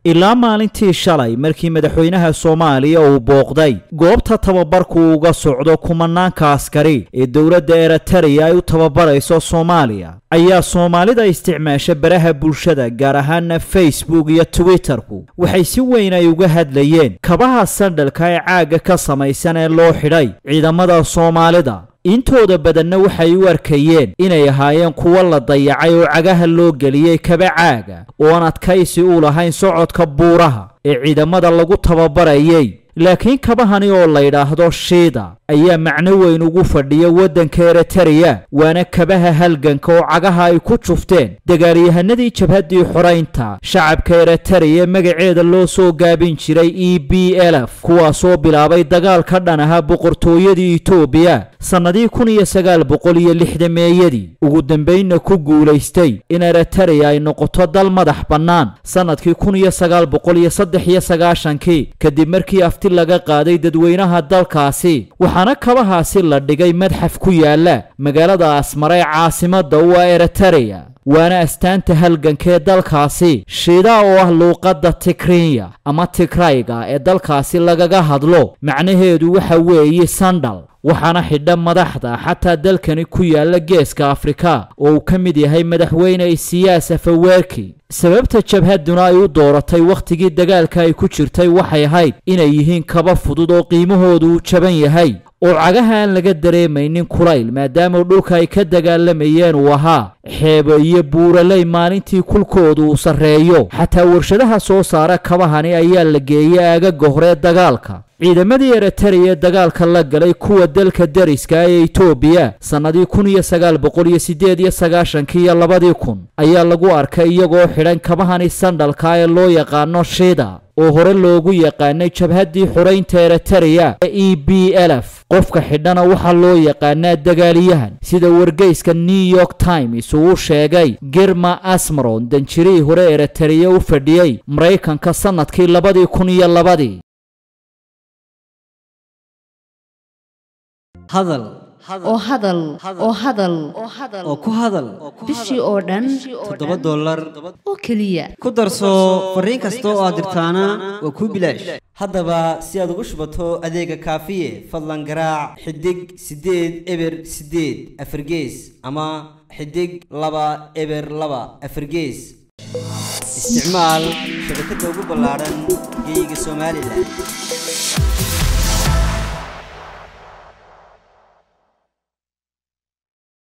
ilaa maalintii shalay markii madaxweynaha soomaaliya uu booqday goobta tababarku uga socdo kumanaanka askari ee dowladda eritrea ay u tababarayso soomaaliya ayaa soomaalida isticmaasha baraha bulshada gaar ahaana facebook iyo twitterku waxay si weyn ay uga hadlayeen kabaha sandhalka ee caagga ka samaysan ee loo xidhay ciidamada soomaalida intooda badanna waxay u arkayeen inay ahaayeen kuwo la dayacay oo cagaha loo geliyey kaba caaga oo aan adkaysi u lahayn socodka buuraha ee ciidamada lagu tababarayay laakiin kabahani oo la yidhaahdo shiida ayaa macno weyn ugu fadhiya waddanka eritrea waana kabaha halganka oo cagaha ay ku jufteen dagaalyahanadii jabhaddii xoraynta shacabka eritrea magaceeda loo soo gaabin jiray e b lf kuwaasoo bilaabay dagaal ka dhan ahaa boqortooyadii etoobiya sannadii kun iyo sagaal boqol iyo lixdameeyadii ugu dambaynna ku guulaystay in eritrea ay noqoto dal madax bannaan sannadkii kun iyo sagaal boqol iyo saddex iyo sagaashankii kadib markii afti laga qaaday dadweynaha dalkaasi waxaana kabahaasi la dhigay madxaf ku yaala magaalada asmare ee caasimadda u ah eritrea waana astaanta halganka ee dalkaasi shiida oo ah luuqadda tikrinya ama tigrayga ee dalkaasi lagaga hadlo macnaheedu waxa weeye sandhal waxaana xidha madaxda xataa dalkani ku yaala geeska afrika oo uu ka mid yahay madaxweyne isiyaas afaweerki sababta jabhadduna ay u dooratay wakhtigii dagaalka ay ku jirtay waxay ahayd inay yihiin kaba fudud oo qiimahoodu uu jaban yahay oo cagaha aan laga dareemaynin kulayl maadaama dhulka ay ka dagaalamayeen uu ahaa xeebo iyo buuraley maalintii kulkoodu uu sarreeyo xataa warshadaha soo saara kabahani ayaa la geeyey aagaga hore dagaalka ciidamadii eritrea dagaalka la galay kuwa dalka dariska ee etoobiya sannadii kun iyo sagaal boqol iyo siddeed iyo sagaashankii iyo labadii kun ayaa lagu arkay iyagoo xidhan kabahani sandhalka ee loo yaqaano shiida oo hore loogu yaqaanay jabhaddii xoraynta eritrea ee e b lf qofka xidhana waxaa loo yaqaanaa dagaaliyahan sida wargeyska new york times uu sheegay girma asmaron danjirihii hore eritrea u fadhiyey maraykanka sannadkii labadii kun iyo labadii hadal oo hadal oo hadal oo ku hadal bishii oo dhan toddoba dollar oo keliya ku darso fariin kasta oo aad dirtaana waa kuu bilaash haddaba si aad ugu shubato adeega kaafiye fadlan garaac xidig siddeed eber siddeed afargees ama xidig laba eber laba afargees isticmaal shabakadda ugu ballaadhan geeyiga somalilan